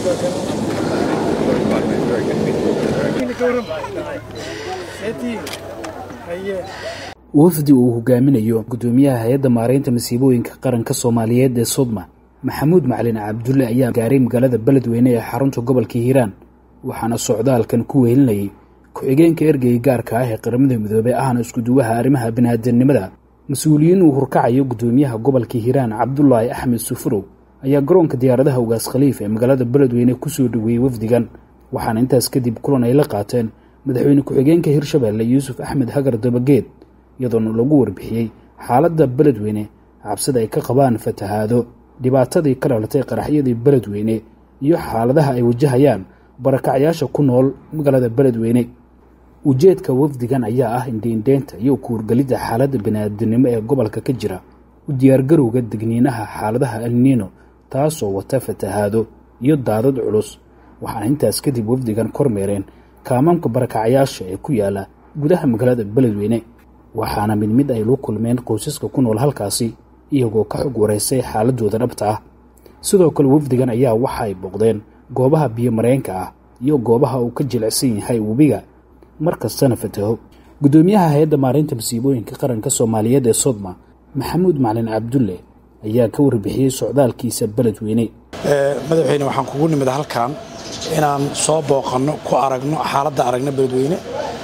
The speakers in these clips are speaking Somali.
wafdi uu hogaaminayo gudoomiyaha hay-adda maareynta masiibooyinka qaranka soomaaliyeed ee sodma maxamuud macalin cabdulle ayaa gaaray magaalada beledweyne ee xarunta gobolka hiiraan waxaana socdaalkan ku wehelinayay ku-xigeenka ergeyga gaarka ah ee qaramada midoobey ahna iskuduwaha arrimaha bini'aadanimada mas-uuliyiin uu hurkacayo gudoomiyaha gobolka hiiraan cabdulaahi axmed sufurow ayaa garoonka diyaaradaha ugaas khaliif ee magaalada beledweyne kusoo dhoweeyey wafdigan waxaana intaas kadib kulan ay la qaateen madaxweyne ku-xigeenka hirshabeelle yuusuf axmed hagar dabageed iyadoona lagu warbixiyey xaaladda beledweyne cabsida ay ka qabaan fatahaado dhibaatadii ka dhalatay qaraxyadii beledweyne iyo xaaladaha ay wajahayaan barakacyaasha ku nool magaalada beledweyne ujeedka wafdigan ayaa ah indhiindheynta iyo kuurgelidda xaaladda bini'aadanimo ee gobolka ka jira u diyaargarowga degniinaha xaaladaha elniino taasoo wata fatahaado iyo daadad culus waxaana intaas kadib wafdigan kormeereen kaamaamka barakacyaasha ee ku yaala gudaha magaalada beledweyne waxaana mid mid ay lu kulmeen qoysaska ku nool halkaasi iyagoo ka xog wareysay xaaladooda dhabta ah sidoo kale wafdigan ayaa waxa ay booqdeen goobaha biyo mareenka ah iyo goobaha uu ka jilicsan yahay webiga mar kastana fataho guddoomiyaha hay-adda maareynta masiibooyinka qaranka soomaaliyeed ee sodma maxamuud macalin cabdulle ayaa ka warbixiyey socdaalkiisa beledweyne madaxweyne waxaan kugu nimid halkan inaan soo booqanno ku aragno xaaladda aragna beledweyne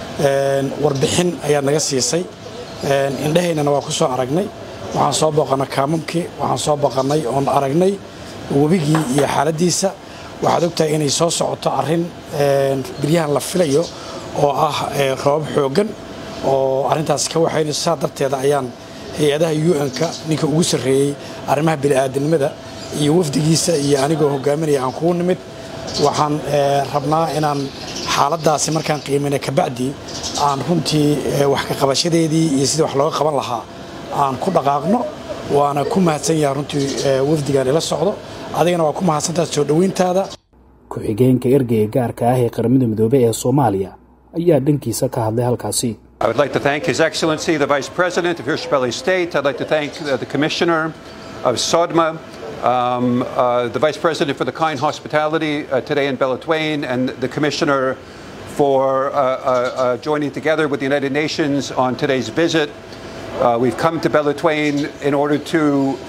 warbixin ayaad naga siisay indhahaynana waa ku soo aragnay waxaan soo booqannay kaamamkii waxaan soo booqannay oon aragnay webigii iyo xaaladdiisa waxaad ogtahay inay soo socoto arrin biryahan la filayo oo ah roobab xooggan oo arrintaas ka waxaynayso saa darteeda ayaan hay-adaha un-ka ninka ugu sarreeyey arrimaha bini'aadanimada iyo wafdigiisa iyo anigoo hogaaminaya aan kugu nimid waxaan rabnaa inaan xaaladdaasi markaan qiimayna kabacdi aan runtii wax ka qabashadeedii iyo sidii wax looga qaban lahaa aan ku dhaqaaqno waana ku mahadsan yahay runtii wafdigaan ila socdo adigana waa ku mahadsantaha soo dhoweyntaada ku-xigeenka ergeyga gaarka ah ee qaramada midoobey ee soomaaliya ayaa dhankiisa ka hadlay halkaasi I would like to thank His Excellency, the Vice President of Hirshabelle State. I'd like to thank uh, the Commissioner of SODMA, um, uh, the Vice President for the kind hospitality uh, today in Belatwain, and the Commissioner for joining together with the United Nations on today's visit. we've come to Belatwain in order to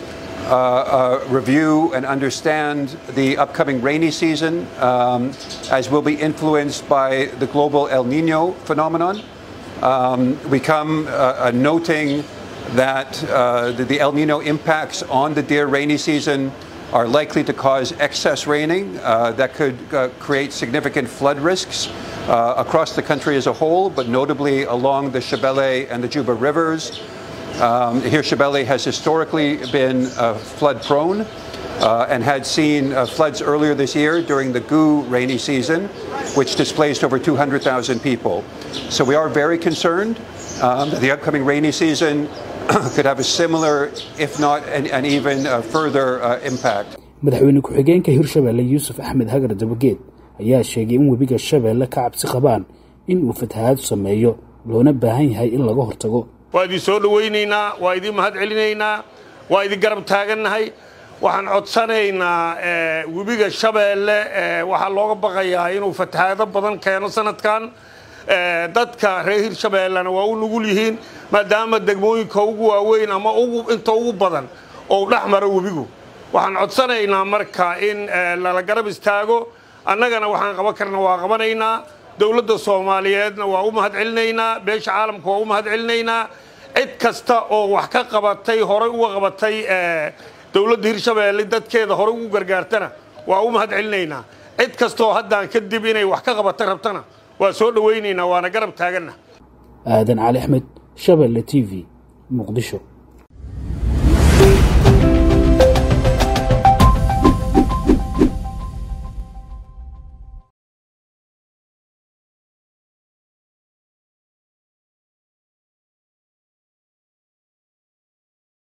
review and understand the upcoming rainy season, um, as will be influenced by the global El Nino phenomenon. Um, we come uh, uh, noting that uh, the, the, El Nino impacts on the deer rainy season are likely to cause excess raining that could create significant flood risks across the country as a whole, but notably along the Shabelle and the Juba rivers. Um, here, Shabelle has historically been flood prone. Uh, and had seen uh, floods earlier this year during the GU rainy season, which displaced over 200,000 people. So we are very concerned um, that the upcoming rainy season could have a similar, if not an, an even uh, further impact. madaxweyne ku-xigeenka hirshabeelle yuusuf axmed hagar dabageed ayaa sheegay in webiga shabeelle ka cabsi qabaan in uu fatahaad sameeyo loona baahan yahay in laga hortago waa idin soo dhowaynaynaa waa idin mahad celinaynaa waa idin garab taagannahay waxaan codsanaynaa webiga shabeelle waxaa looga baqayaa inuu fatahaado badan keeno sanadkan dadka reer hirshabeellena waa u nugul yihiin maadaama degmooyinka ugu waaweyn ama inta ugu badan oo dhex maro webigu waxaan codsanaynaa marka in lala garab istaago annagana waxaan qaban karna waa qabanaynaa dowladda soomaaliyeedna waa u mahad celinaynaa beesha caalamka waa u mahad celinaynaa cid kasta oo wax ka qabatay horay uga qabatay dowladda hirshabeelle dadkeeda horey ugu gargaartana waa u mahad celinaynaa cid kastaoo haddaan kadib inay wax ka qabata rabtana waa soo dhowaynaynaa waana garab taaganna aadan cali axmed shabeelle t v muqdisho